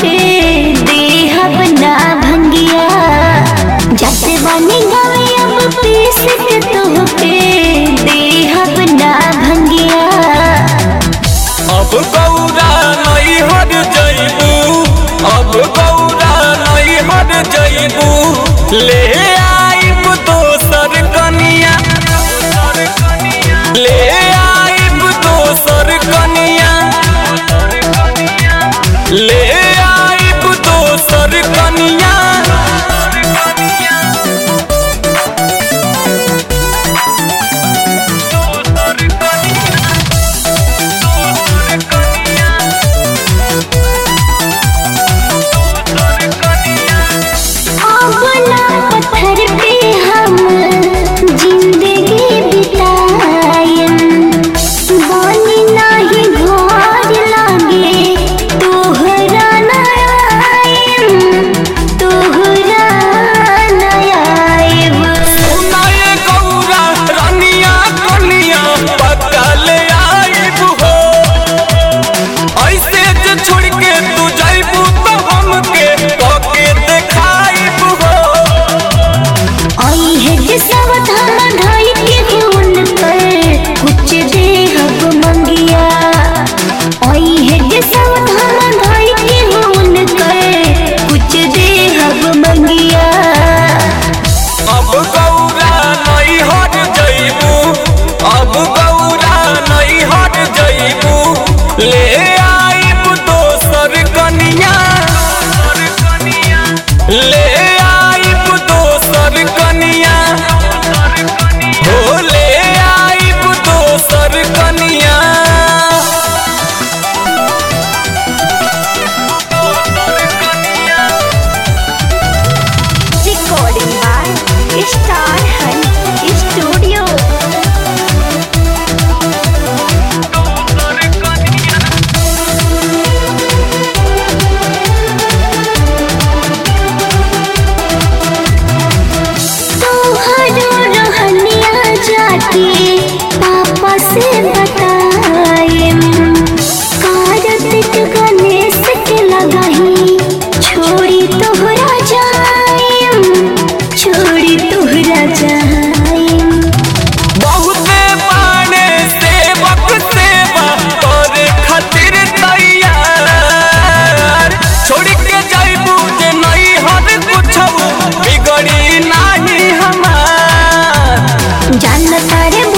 के देहब ना भंगिया जाते बानी गावे अब पीस के तोहके देहब ना भंगिया अब गौरा नहीं हट जइबू अब गौरा नहीं हट जइबू ले आइब दोसर कनिया ले आइब दोसर कनिया ले आइब दोसर कनिया अपना पत्थर पे हम जिंदगी बितायन बानी नाही घर लागे तोहरा नयायन तोहरा नयायब सुनाए गौरा रनिया कनिया पक्का ले आइब हो ऐसे जे छोड़ के तू जाइबू तो हमके कके देखाइब हो आई है जे सावधान ढाई के खून पर कुछ देहब मंगिया आई है जे सावधान ढाई के खून कर कुछ देहब मंगिया अब गौरा नहीं हट जइबू अब गौरा नहीं हट जइबू ले आइब दोसर कनिया ले आइब दोसर कनिया हो ले आइब दोसर कनिया recording by star hunt studio तोहरो रहनिया जाके पापा से बताएम कार्तिक गणेश के लगाही छोड़ी तोहरा जाएम छोड़ी तोहरा जाएम बहुते बाणे सेवक सेवा करे खातिर तैयार छोड़ के जाइबू जे नहीं हर कुछ बिगड़ी नाही हमार जान तारे